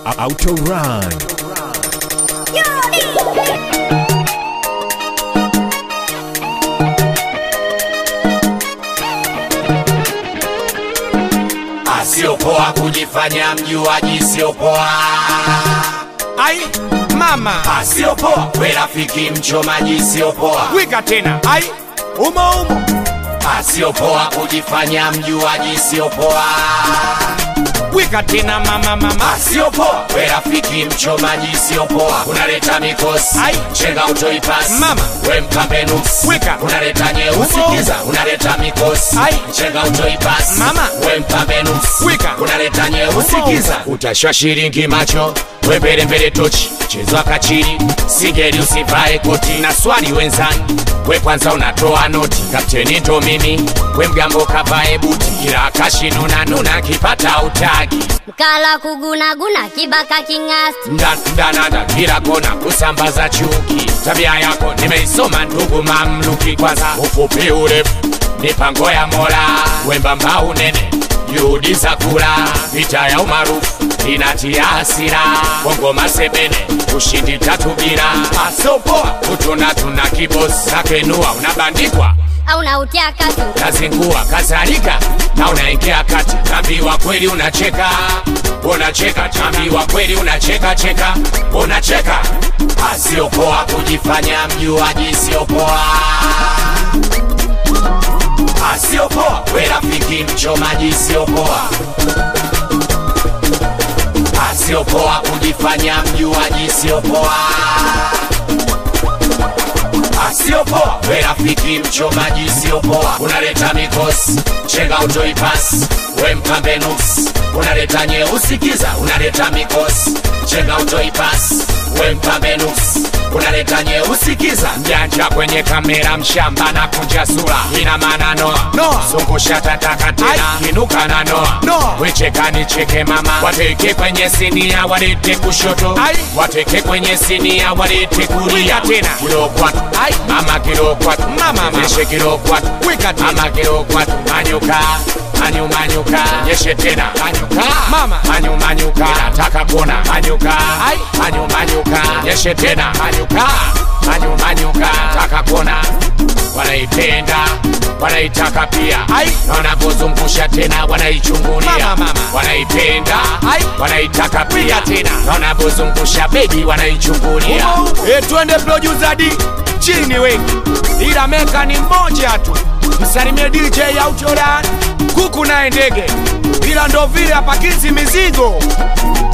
Autorun. Asiopoa kujifanya mjuaji, siopoa. ai mama Asiopoa we rafiki mchomaji, siopoa. wika tena ai umo umo Asiopoa kujifanya mjuaji, siopoa. wika tena mama mama Asiopoa we rafiki mchomaji, siopoa. Unaleta mikosi Ai. chenga utoipasi Mama. we mkambe nusu Weka. unaleta nyeusi Umo. kiza unaleta mikosi Ai. chenga utoipasi Mama. we mkambe nusu Weka. unaleta nyeusi Umo. kiza utashwa shilingi macho we mbele mbele tochi chezwa kachiri singeli usivae koti na swali wenzani we kwanza unatoa noti kapteni ndo mimi we mgambo kavae buti kila kashinuna nuna kipata utagi mkala kugunaguna kibaka king'asti Nda- ndanada kila kona kusambaza chuki tabia yako nimeisoma ndugu mamluki kwanza ufupi urefu mipango ya mola wembamba unene juhudi za kula vita ya umaarufu inatia hasira bongo masebene ushindi tatu bila asopoa utuna tuna kibosi nakenua unabandikwa au nautia katu nazingua kadhalika na unaingia kati tambiwa kweli unacheka unacheka tambiwa kweli unacheka cheka unacheka asiopoa kujifanya mjuaji siopoa asiopoa we rafiki mchomaji siopoa asiopoa kujifanya mjuaji siopoa asiopoa we rafiki mchomaji siopoa unaleta mikosi chenga utoipasi we mpambe nuksi unaleta nyeusi kiza unaleta mikosi chenga utoipasi we mpambe nuksi unaleta nyeusi kiza mjanja kwenye kamera mshamba na kunja sura ina maana noa Noa. zungusha tataka tena Ai. kinuka na noa Noa. wechekani cheke mama wateke kwenye sinia walete kushoto Ai. wateke kwenye sinia walete kulia Wika tena. kilo kwatu Ai. mama kilo kwatu Mama, mama. nyeshe kilo kwatu Wika tena. mama kilo kwatu manyuka manyu manyuka nyeshe tena manyuka Mama. manyu manyuka nataka kuona manyuka Ai. manyu manyuka nyeshe tena manyuka manyu manyuka nataka kuona wanaipenda wanaitaka pia Ai. na wanapozungusha tena wanaichungulia Mama, mama. wanaipenda Ai. wanaitaka pia tena na wanapozungusha bebi wanaichungulia e, twende producer D chini wengi ila meka ni mmoja tu msalimie DJ Autoran kuku naye ndege ila ndo vile apakizi mizigo